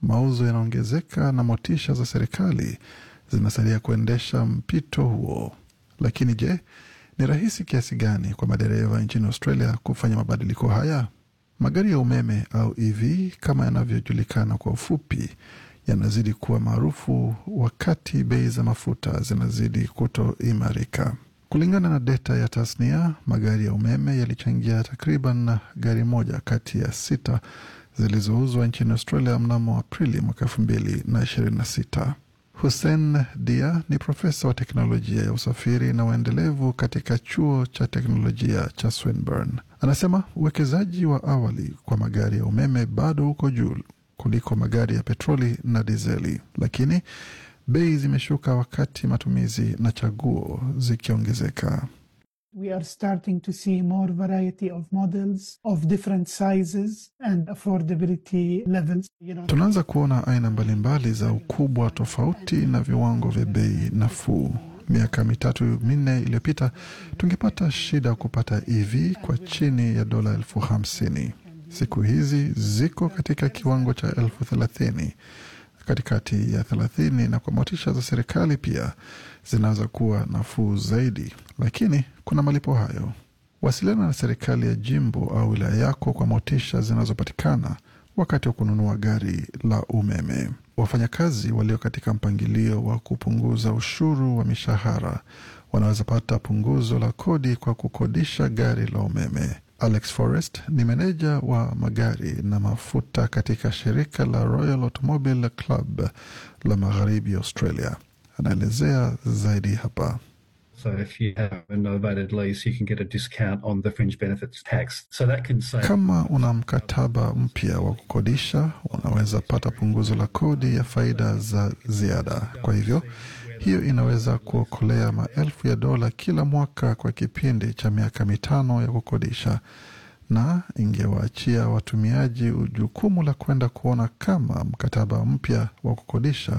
mauzo yanaongezeka na motisha za serikali zinasaidia kuendesha mpito huo. Lakini je, ni rahisi kiasi gani kwa madereva nchini Australia kufanya mabadiliko haya? Magari ya umeme au EV kama yanavyojulikana kwa ufupi yanazidi kuwa maarufu wakati bei za mafuta zinazidi kutoimarika. Kulingana na data ya tasnia, magari ya umeme yalichangia takriban gari moja kati ya sita zilizouzwa nchini Australia mnamo Aprili mwaka elfu mbili na ishirini na sita. Hussein Dia ni profesa wa teknolojia ya usafiri na uendelevu katika chuo cha teknolojia cha Swinburne. Anasema uwekezaji wa awali kwa magari ya umeme bado uko juu kuliko magari ya petroli na dizeli, lakini bei zimeshuka wakati matumizi na chaguo zikiongezeka. We are starting to see more variety of models of different sizes and affordability levels. You know, Tunaanza kuona aina mbalimbali za ukubwa tofauti na viwango vya bei nafuu. Miaka mitatu minne iliyopita tungepata shida kupata EV kwa chini ya dola elfu hamsini. Siku hizi ziko katika kiwango cha elfu thelathini katikati ya thelathini, na kwa motisha za serikali pia zinaweza kuwa nafuu zaidi, lakini kuna malipo hayo. Wasiliana na serikali ya jimbo au wilaya yako kwa motisha zinazopatikana wakati wa kununua gari la umeme. Wafanyakazi walio katika mpangilio wa kupunguza ushuru wa mishahara wanaweza pata punguzo la kodi kwa kukodisha gari la umeme. Alex Forrest ni meneja wa magari na mafuta katika shirika la Royal Automobile Club la magharibi Australia. Anaelezea zaidi hapa. So if you have a novated lease, you can get a discount on the fringe benefits tax. So that can save. Kama una mkataba mpya wa kukodisha, unaweza pata punguzo la kodi ya faida za ziada. Kwa hivyo hiyo inaweza kuokolea maelfu ya dola kila mwaka kwa kipindi cha miaka mitano ya kukodisha, na ingewaachia watumiaji jukumu la kwenda kuona kama mkataba mpya wa kukodisha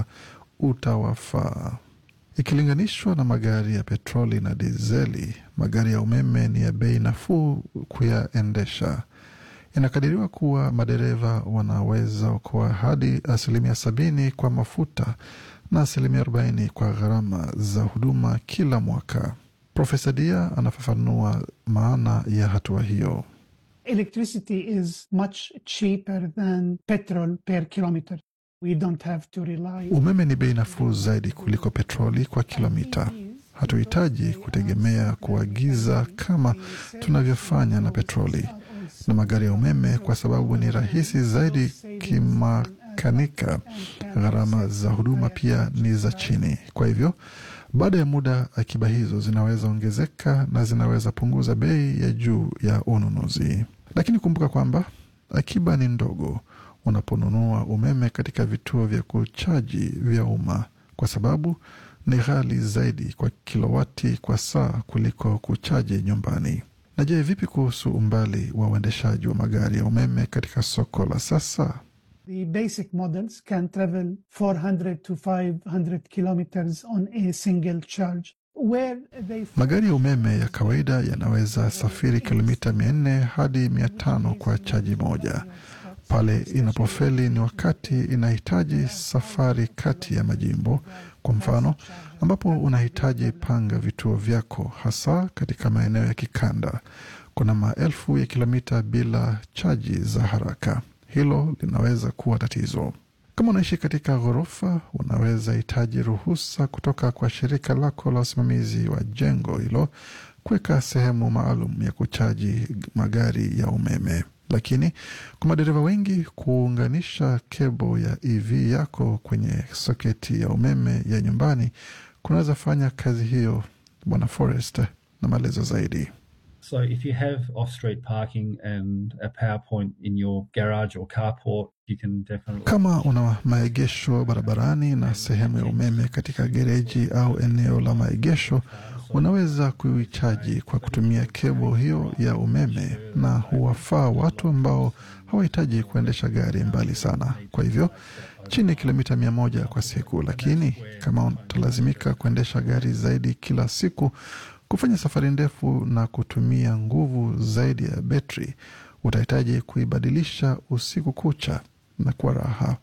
utawafaa. Ikilinganishwa na magari ya petroli na dizeli, magari ya umeme ni ya bei nafuu kuyaendesha. Inakadiriwa kuwa madereva wanaweza okoa hadi asilimia sabini kwa mafuta na asilimia arobaini kwa gharama za huduma kila mwaka. Profesa Dia anafafanua maana ya hatua hiyo. electricity is much cheaper than petrol per kilometer. We don't have to rely Umeme ni bei nafuu zaidi kuliko petroli kwa kilomita. Hatuhitaji kutegemea kuagiza kama tunavyofanya na petroli na magari ya umeme, kwa sababu ni rahisi zaidi kimakanika. Gharama za huduma pia ni za chini. Kwa hivyo, baada ya muda, akiba hizo zinaweza ongezeka na zinaweza punguza bei ya juu ya ununuzi. Lakini kumbuka kwamba akiba ni ndogo unaponunua umeme katika vituo vya kuchaji vya umma, kwa sababu ni ghali zaidi kwa kilowati kwa saa kuliko kuchaji nyumbani. Na je, vipi kuhusu umbali wa uendeshaji wa magari ya umeme katika soko la sasa? The basic models can travel 400 to 500 kilometers on a single charge. Where they Magari ya umeme ya kawaida yanaweza safiri kilomita mia nne hadi mia tano kwa chaji moja. Pale inapofeli ni wakati inahitaji safari kati ya majimbo, kwa mfano, ambapo unahitaji panga vituo vyako, hasa katika maeneo ya kikanda. Kuna maelfu ya kilomita bila chaji za haraka. Hilo linaweza kuwa tatizo. Kama unaishi katika ghorofa, unaweza hitaji ruhusa kutoka kwa shirika lako la usimamizi wa jengo hilo kuweka sehemu maalum ya kuchaji magari ya umeme. Lakini kwa madereva wengi, kuunganisha kebo ya EV yako kwenye soketi ya umeme ya nyumbani kunaweza fanya kazi hiyo. Bwana Forest na maelezo zaidi. So if you have off-street parking and a power point in your garage or carport, you can definitely. Kama una maegesho barabarani na sehemu ya umeme katika gereji au eneo la maegesho, unaweza kuichaji kwa kutumia kebo hiyo ya umeme, na huwafaa watu ambao hawahitaji kuendesha gari mbali sana, kwa hivyo chini ya kilomita mia moja kwa siku. Lakini kama utalazimika kuendesha gari zaidi kila siku, kufanya safari ndefu na kutumia nguvu zaidi ya betri, utahitaji kuibadilisha usiku kucha na kwa raha.